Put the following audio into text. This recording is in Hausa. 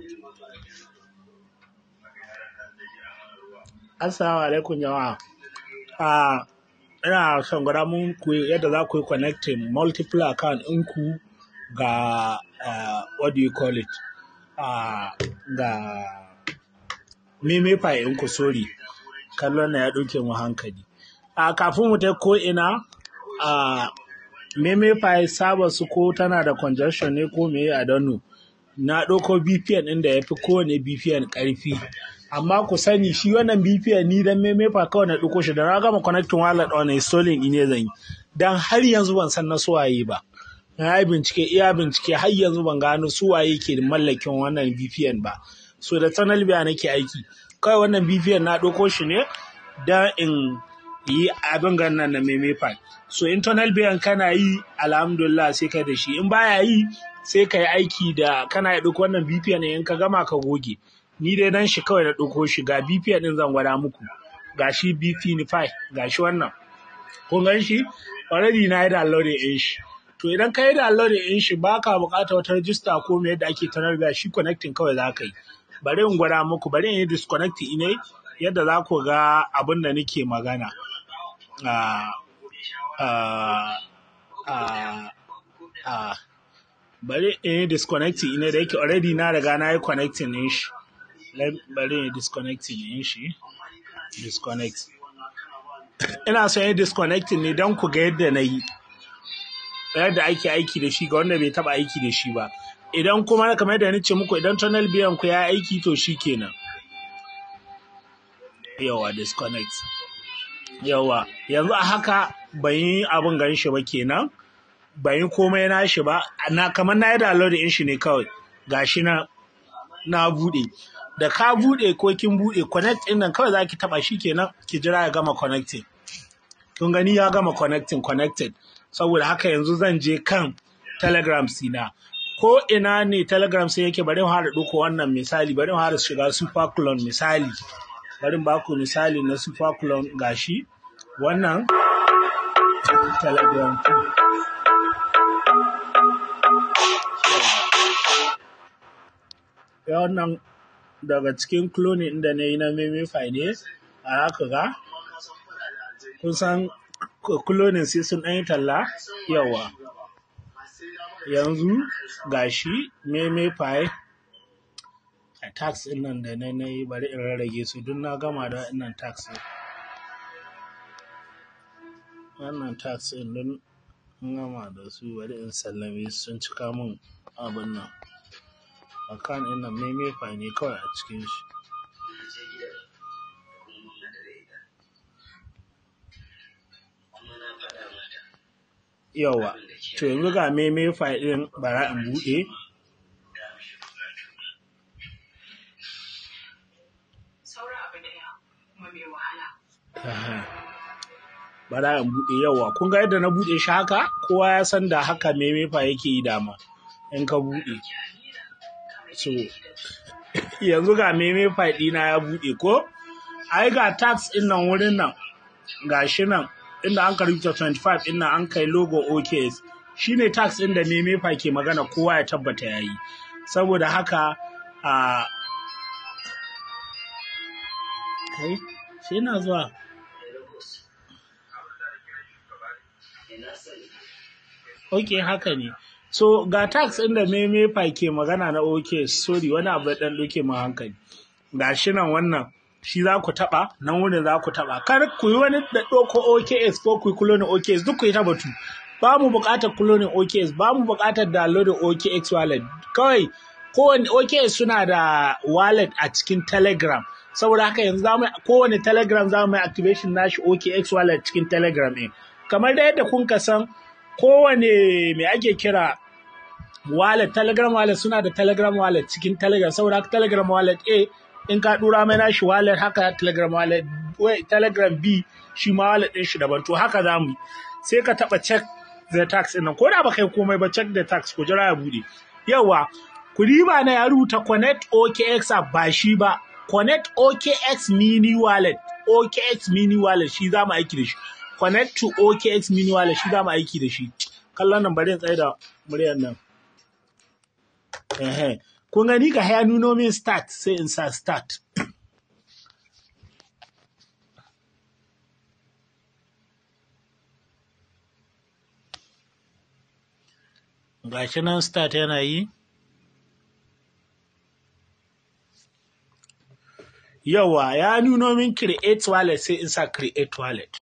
Assalamu alaikum jama'a. Ah, ina son gwada muku yadda za ku yi connecting multiple account ɗinku ga uh, what do you call it? Uh, ga Memefi ɗinku sorry. Kallon na ya ɗauke mu hankali. Uh, kafin mu ta ko ina uh, Memefi saba su ko tana da congestion ne ko me a donu. Na ɗauko VPN ɗin da ya fi kowane VPN ƙarfi. amma ku sani shi wannan BPN ni dan memefa kawai na ɗauko shi da na gama connecting wallet on installing ne zan yi dan har yanzu ban san na suwaye ba na yi bincike iya bincike har yanzu ban gano suwaye ke mallakin wannan VPN ba so da tunnel biya nake aiki kawai wannan VPN na ɗauko shi ne dan in yi abin ganin na memefa so internal biyan kana yi alhamdulillah sai kai da shi in baya yi sai ka yi aiki da kana yi ɗauko wannan VPN in ka gama ka goge ni dai dan shi kawai na ɗauko shi ga BPN ɗin zan gwada muku ga shi BP5 ga shi wannan kun gan shi already na yi downloading ɗin shi to idan ka yi downloading ɗin shi ba ka buƙatar wata rajista ko me yadda ake tanar da shi connecting kawai za ka yi bari in gwada muku bari in yi disconnecting ne yadda za ku ga abin da nake magana bari in yi disconnecting ne da yake already na riga na yi connecting ɗin shi bari in disconnecting in shi disconnect ina son yin disconnecting ne don ku ga yadda na yi yadda ake aiki da shi ga wanda bai taba aiki da shi ba idan kuma kamar yadda ni ce muku idan tunnel biyan ku ya aiki to shi kenan yawa disconnect yawa yanzu a haka ban yi abin gan shi ba kenan ban yi komai na shi ba na kamar na yi download in shi ne kawai gashi na na bude da ka bude ko kin bude connect din nan kawai zaki taba shi kenan ki jira ya gama connecting kun gani ya gama connecting connected saboda haka yanzu zan je kan telegram sina ko ina ne telegram sai yake bari mu hada duko wannan misali bari mu hada shiga super clone misali bari mu baku misali na super clone gashi wannan telegram ya wannan daga cikin cloning da na yi na memify ne a haka ga kun san cloning sai sun ɗanyi talla yawa yanzu gashi memify a tax ɗin nan da na yi bari in rarrage su duk na gama da wannan tax ɗin wannan tax ɗin don gama da su bari in sallame sun cika min abin nan akan ɗin nan memefa ne kawai a cikin shi yawa to yanzu ga memefa ɗin bara in buɗe bara in buɗe yawa kun ga yadda na buɗe shi haka kowa ya san da haka memefa yake yi dama in ka buɗe so yanzu ga meme ɗina ya buɗe ko ai ga tax ɗin nan wurin nan ga shi nan inda an rubuta 25 ɗin nan an kai logo OKS shine tax ɗin da meme ke magana kowa ya tabbata ya yi saboda haka a kai sai na zuwa ok haka ne so ga tax ɗin da memefa ke magana na ok sorry wani abu ɗan ɗauke mu hankali ga shi nan wannan shi za ku taɓa nan wurin za ku taɓa kar ku yi wani da ɗauko OKS ko ku yi kulonin OKS duk ku yi ta batu ba mu buƙatar kulonin OKS ba mu buƙatar downloading OKX wallet kawai kowane OKS suna da wallet a cikin Telegram saboda haka yanzu za mu kowane Telegram za mu yi activation nashi OKX wallet cikin Telegram ɗin kamar da yadda kun ka san kowane me ake kira wallet telegram wallet suna da telegram wallet cikin telegram saboda haka telegram wallet a in ka dura mai nashi wallet haka telegram wallet wai telegram b shi ma wallet din shi daban to haka za mu sai ka taba check the tax din nan ko da ba kai komai ba check the tax ko jira ya bude yawa ku riba na ya rubuta connect okx app ba shi ba connect okx mini wallet okx mini wallet shi za mu aiki da shi connect to OKX mini wallet shi da mu aiki da shi kallon nan bari in tsaye da muryar nan ehe kun gani ga ya nuno min start sai in sa start gashi nan start yana yi yawa ya nuno min create wallet sai in sa create wallet